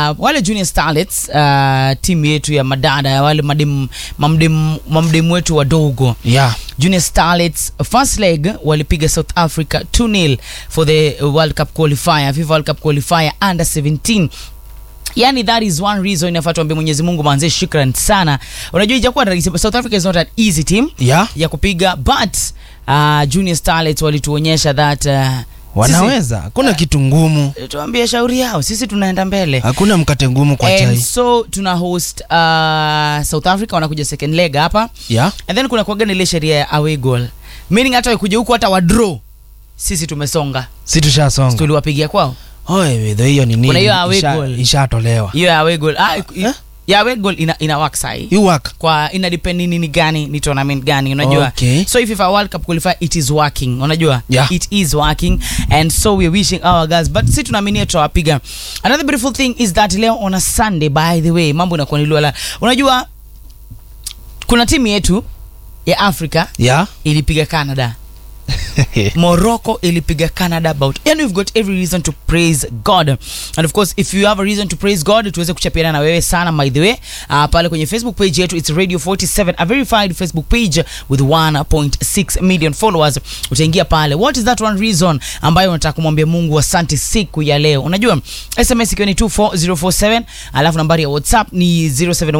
wale junior starlets uh, timu yetu ya madada wale madem, mamdem, mamdem wetu wadogo yeah. Junior Starlets first leg walipiga South Africa 2-0 for the World Cup qualifier, FIFA World Cup qualifier under 17 yani that is one reason inafaa tuambie Mwenyezi Mungu manze, shukran sana. Unajua ijakuwa rahisi, South Africa is not an easy team Yeah. ya kupiga but uh, Junior Starlets walituonyesha that uh, wanaweza hakuna kitu ngumu sisi, tuambie shauri yao, sisi tunaenda mbele hakuna mkate ngumu kwa and chai so tuna host uh, South Africa wanakuja second leg hapa yeah. and then kuna kuaga na ile sheria ya away goal meaning hata wakuja huku hata wadraw sisi tumesonga si tushasonga tuliwapigia kwao Oe, wedho hiyo ni Kuna nini hiyo away Isha- goal. ishatolewa hiyo ya away goal ah, Eh? ya away goal ina, ina work sahi you work kwa ina depend nini gani ni tournament gani unajua Okay. so if FIFA World Cup qualify it is working unajua Yeah. it is working and so we're wishing our guys but si tunaaminia tutawapiga another beautiful thing is that leo on a Sunday by the way mambo inakuwa ni lwala unajua kuna timu yetu ya Africa yeah. ilipiga Canada Morocco ilipiga Canada about and we've got every reason to praise God and of course if you have a reason to praise God tuweze kuchapiana na wewe sana by the way uh, pale kwenye Facebook page yetu it's Radio 47 a verified Facebook page with 1.6 million followers utaingia pale what is that one reason ambayo unataka kumwambia Mungu asante siku ya leo unajua SMS ikiwa ni 24047 alafu nambari ya WhatsApp ni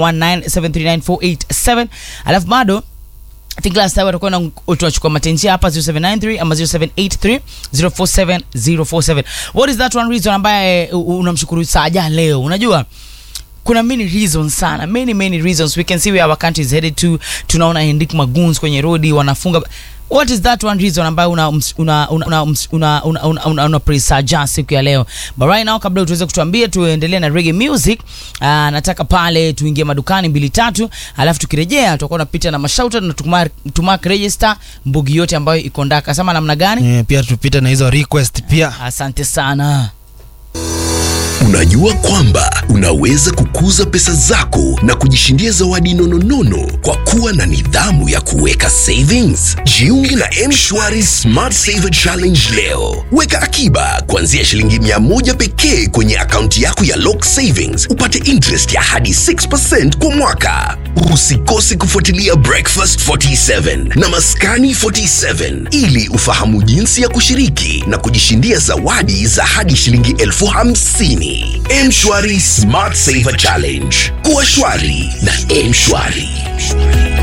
0719739487 alafu bado I think last time watakuwa na tunachukua matenjia hapa 0793 ama 0783 047 047 what is that one reason ambaye u- unamshukuru Saja leo unajua kuna many reasons sana many many reasons we can see where our country is headed to tunaona Henrik Maguns kwenye rodi wanafunga what is that one reason ambayo una una una una una, una, una, una, una praise Saja siku ya leo but right now kabla tuweze kutuambia tuendelee na reggae music uh, nataka pale tuingie madukani mbili tatu alafu tukirejea tutakuwa tunapita na mashauta na tumark tumark register mbugi yote ambayo iko ndaka sama namna gani Eh, pia tupite na hizo request pia asante sana Unajua kwamba unaweza kukuza pesa zako na kujishindia zawadi nononono kwa kuwa na nidhamu ya kuweka savings. Jiunge na M-Shwari Smart Saver Challenge leo. Weka akiba kuanzia shilingi mia moja pekee kwenye akaunti yako ya Lock Savings, upate interest ya hadi 6% kwa mwaka. Usikose kufuatilia Breakfast 47 na Maskani 47 ili ufahamu jinsi ya kushiriki na kujishindia zawadi za hadi shilingi elfu hamsini. M-Shwari Smart Saver Challenge. Kuwa shwari na M-Shwari.